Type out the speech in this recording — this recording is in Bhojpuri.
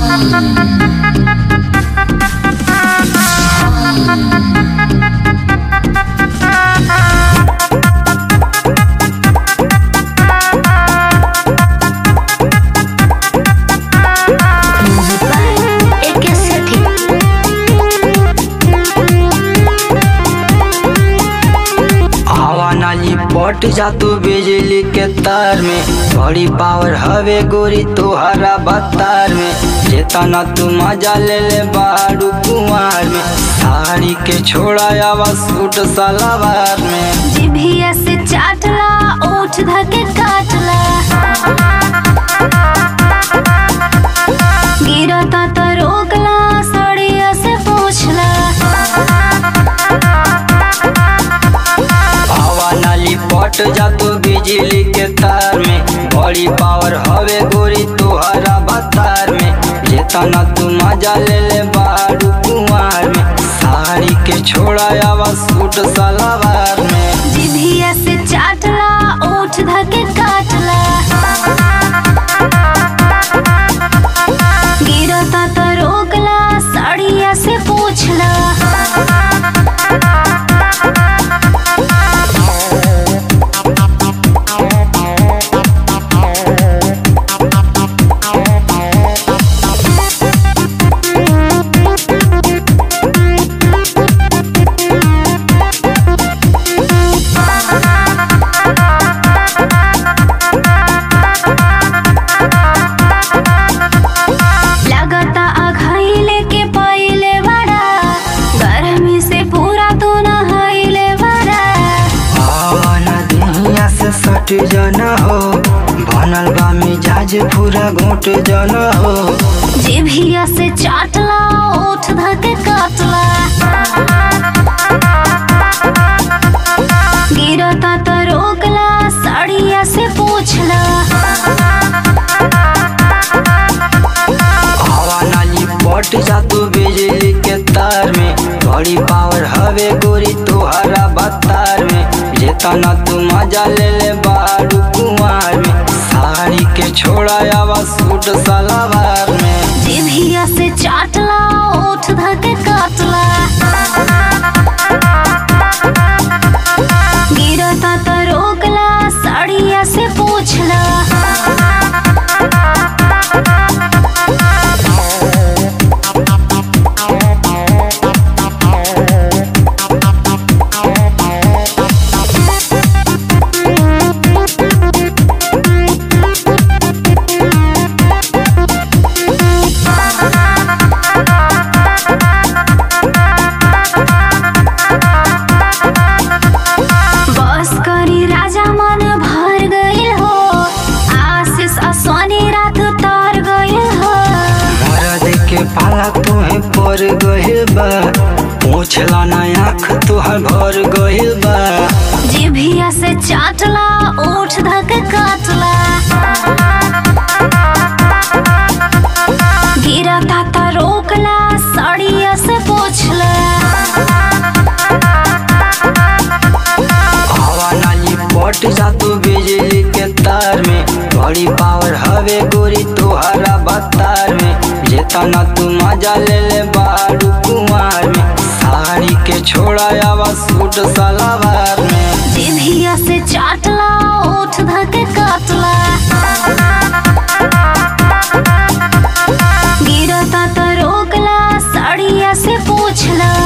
एके सेठी हवा नाली पट जातू बिजली के तार में बड़ी पावर हवे गोरी तोहरा बतार में जेतना तू मजा ले ले बारू कुमार में साड़ी के छोड़ा आवा सूट सलवार में जिभिया से चाटला ओठ धके काटला गिरता त रोकला सड़िया से पूछला हवा नाली पट जातू बिजली के तार में बड़ी पावर हवे गोरी तोहरा बतार में जेतना तू मजा ले ले बारू कुमार में साड़ी के छोड़ा आवा सूट सलवार में जिभिया से चाटला ओठ धके काटला गिरता त रोकला सड़िया से पूछला लगता अघाइले के पहिले बड़ा गर्मी से पूरा तू नहाइले बड़ा आवन दुनिया से सट जाना हो बनल बा मिजाज पूरा घोट जाना हो जिभिया से चाटला ओठ धके काटला गिरता त रोकला साड़िया से पूछला हवा नाली पट जातू बिजली के तार में बड़ी पावर हवे गोरी तोहरा बतार में जेतना तू मजा ले ले बारू कुमार में साड़ी के छोड़ा आवा सूट सलवार में जिभिया से चाटला ओठ धके काटला गिरता त रोकला साड़िया से पूछला बस करी राजा मन भर गइल हो आशीष असोनी रात तर गइल हो मरद के पाला तुहे पर गहिल बा पूछला ना आँख तुहर भर गहिल बा जिभिया से चाटला ओठ धक काटला गिरता त रोकला साड़िया से पूछला हवा नाली पट जातू बिजली के तार में बड़ी पावर हवे गोरी तोहरा बतार में जेतना तू मजा ले ले बारू कुमार में साड़ी के छोड़ा आवा सूट सलवार में जिभिया से चाटला ओठ धक काटला गिरता त रोकला साड़िया से पूछला